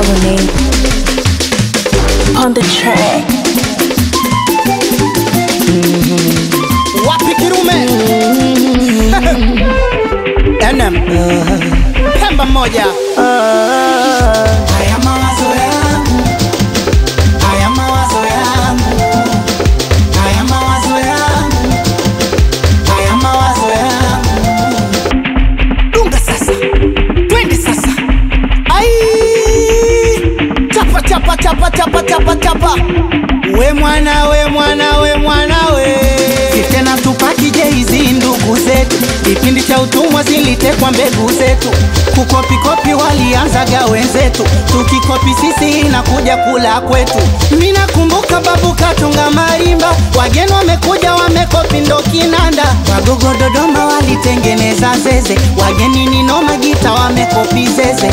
Colonnade. On the track. wapi kirume NM Pemba moja Haya mawazo yangu, haya mawazo yangu, haya mawazo yangu, haya mawazo yangu. dunga sasa twende sasa ai chapa chapa chapa chapa chapa chapa we mwana we mwana we mwana we tena tupaki jeizi ndugu zetu, kipindi cha utumwa zilitekwa mbegu zetu, kukopikopi walianzaga wenzetu, tukikopi sisi inakuja kula kwetu. Mina kumbuka babu katunga marimba, wageni wamekuja wamekopi ndo kinanda, wagogo Dodoma walitengeneza zeze, wageni ni noma gita wamekopi zeze.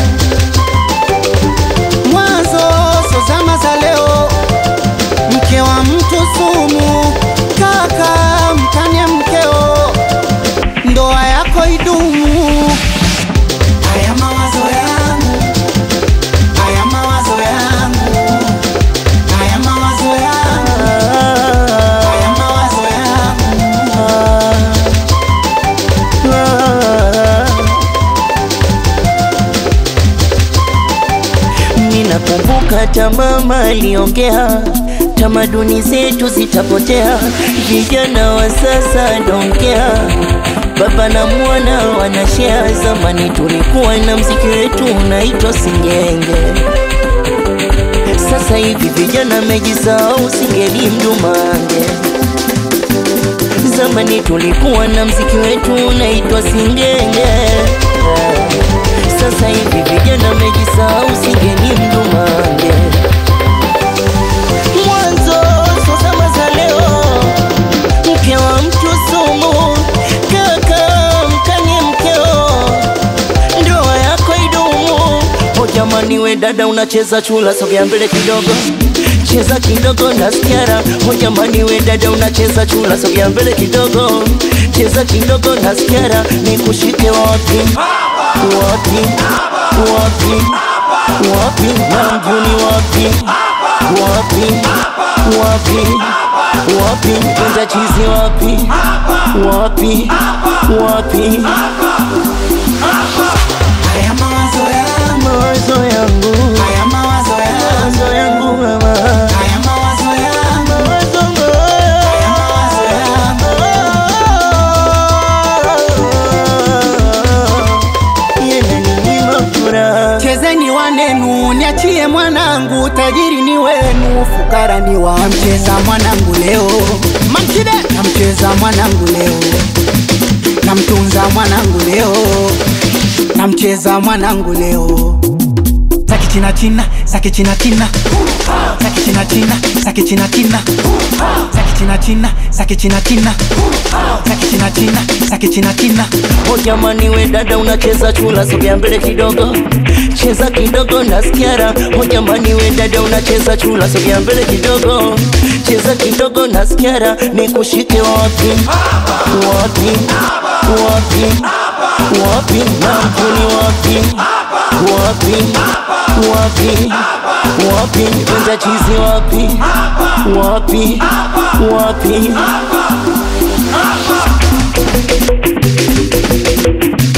Mwanzo so zama za leo mke wa mtu sumu, kaka mkanye mkeo, ndoa yako idumu. Haya mawazo yangu, haya mawazo yangu, haya mawazo yangu, haya mawazo yangu. Ninakumbuka hata mama aliongea, tamaduni zetu zitapotea, vijana wa sasa dongea, baba na mwana wanashare. Zamani tulikuwa na mziki wetu unaitwa singenge, sasa hivi vijana mejisahau, singeli mdumange. Zamani tulikuwa na mziki wetu unaitwa singenge sasa hivi vijana mejisahau, singeni mdumange. Mwanzo so zama za leo, mke wa mtu sumu, kaka mkanye mkeo, ndoa yako idumu. O jamani, we dada unacheza chula, sogea mbele kidogo cheza kidogo nasikia raha. O jamani, we dada unacheza chula, sogea mbele kidogo cheza kidogo nasikia raha. nikushike wapi wapi wapi wapi na mjuni wapi wapi wapi wapi kwenda chizi wapi wapi wapi Haya mawazo yangu, mawazo yangu haya mawazo yangu, mawazo yangu mama haya mawazo yangu, mawazo haya mawazo yangu. yananinyima furaha Chezeni wanenu, niachie mwanangu, tajiri ni wenu, fukara ni wa mcheza mwanangu leo, Makide namcheza mwanangu leo, namtunza mwanangu leo, namcheza mwanangu leo. Zaki china china, zaki china china, zaki china china, zaki china china, zaki china china, zaki china china, zaki china china, zaki china china. O jamani, we dada unacheza chula, sogea mbele kidogo, cheza kidogo nasikia raha. O jamani, we dada unacheza chula, sogea mbele kidogo, cheza kidogo nasikia raha. nikushike wapi wapi wapi wapi na mkuni wapi wapi wapi wapi kwenda chizi wapi wapi wapi